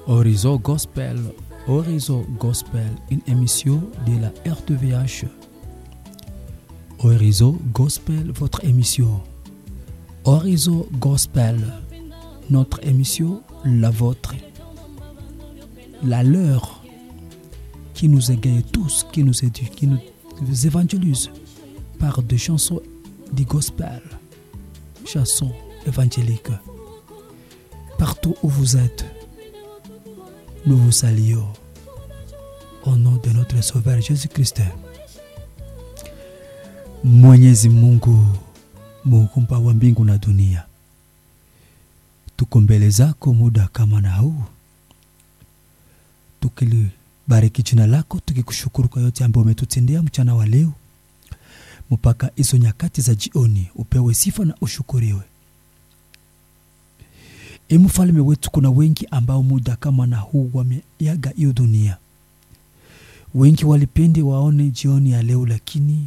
Horizon Gospel, Horizon Gospel, une émission de la RTVH. Horizon Gospel, votre émission. Horizon Gospel, notre émission, la vôtre, la leur, qui nous égaye tous, qui nous éduque, qui nous évangélise par des chansons du gospel, chansons évangéliques. Partout où vous êtes, nous vous saluons au nom de notre Sauveur Jésus-Christ. Mwenyezi Mungu muumba wa mbingu na dunia, tuko mbele zako muda kama na huu, tukilibariki jina lako, tukikushukuru kwa yote ambayo umetutendea mchana wa leo mpaka hizo nyakati za jioni. Upewe sifa na ushukuriwe. E mfalme wetu, kuna wengi ambao muda kama na huu wameaga hiyo dunia. Wengi walipendi waone jioni ya leo, lakini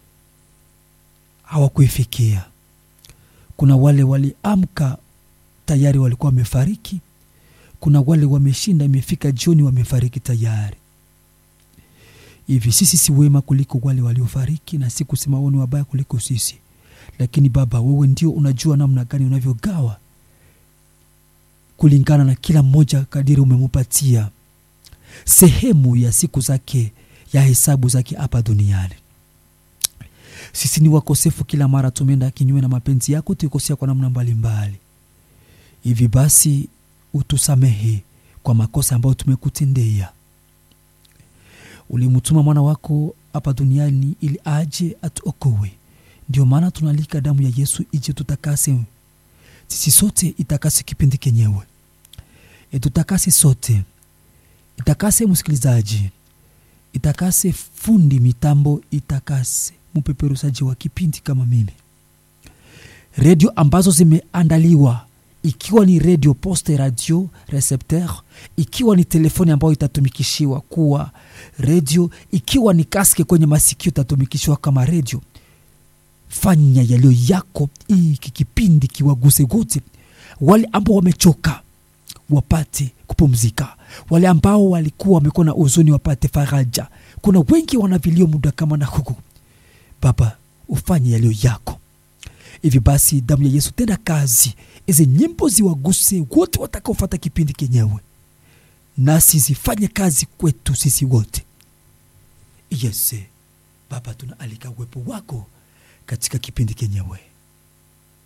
hawakuifikia. Kuna wale waliamka tayari walikuwa wamefariki. Kuna wale wameshinda, imefika jioni wamefariki tayari. Hivi sisi si wema kuliko wale waliofariki, na si kusema wao ni wabaya kuliko sisi, lakini Baba, wewe ndio unajua namna gani unavyogawa kulingana na kila mmoja kadiri umemupatia sehemu ya siku zake ya hesabu zake hapa duniani. Sisi ni wakosefu, kila mara tumeenda kinyume na mapenzi yako, tukikosea kwa namna mbalimbali. Hivi basi utusamehe kwa makosa ambayo tumekutendea. Ulimtuma mwana wako hapa duniani ili aje atuokoe. Ndio maana tunalika damu ya Yesu ije tutakase sisi sote, itakase kipindi kenyewe, itutakase sote, itakase msikilizaji, itakase fundi mitambo, itakase mpeperusaji wa kipindi kama mimi, redio ambazo zimeandaliwa ikiwa ni radio poste radio recepteur, ikiwa ni telefoni ambayo itatumikishiwa kuwa redio, ikiwa ni kaske kwenye masikio itatumikishiwa kama redio. Fanya yaliyo yako, iki kipindi kiwaguse wote, wale ambao wamechoka wapate kupumzika, wale ambao walikuwa wamekuwa na huzuni wapate faraja. Kuna wengi wanavilio muda kama na huku. Baba, ufanye yaliyo yako. Hivi basi damu ya Yesu tenda kazi, hizi nyimbo ziwaguse wote watakaofata kipindi kenyewe, nasi zifanye kazi kwetu sisi wote. Yes Baba, tunaalika uwepo wako katika kipindi kenyewe.